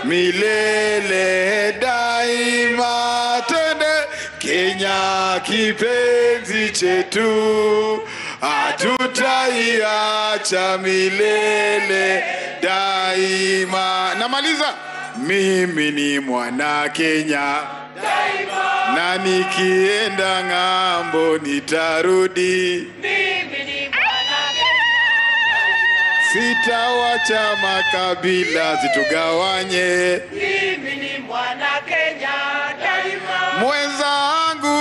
milele daima. Twende Kenya, kipenzi chetu, hatutaiacha milele daima. Namaliza, mimi ni mwana Kenya na nikienda ng'ambo nitarudi, sitawacha makabila zitugawanye. Mimi ni mwana Kenya daima. Mwenzangu,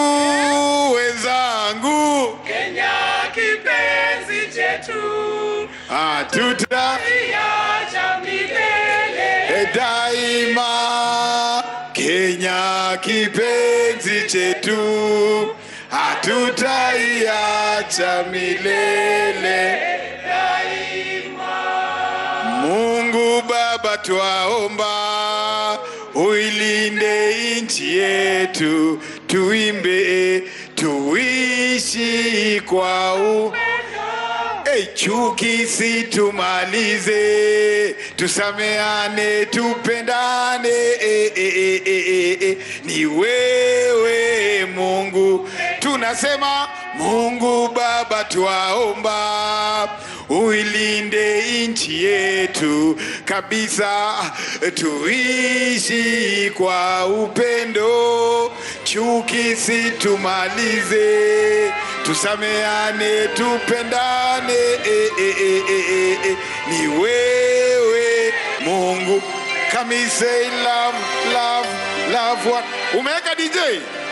wenzangu, Kenya kipenzi chetu, hatuta iacha milele. daima. Kenya kipenzi chetu, hatutaiacha milele. Mungu Baba, twaomba uilinde nchi yetu, tuimbe, tuishi kwa u Hey, chuki situmalize, tusameane, tupendane. Eh, eh, eh, eh, eh, eh. Ni wewe Mungu, tunasema Mungu Baba, twaomba uilinde nchi yetu kabisa, tuishi kwa upendo, chuki situmalize, tusameane, tupendane. E, e, e, e, e, e. Ni wewe Mungu, come say love, love, love. Umeweka DJ?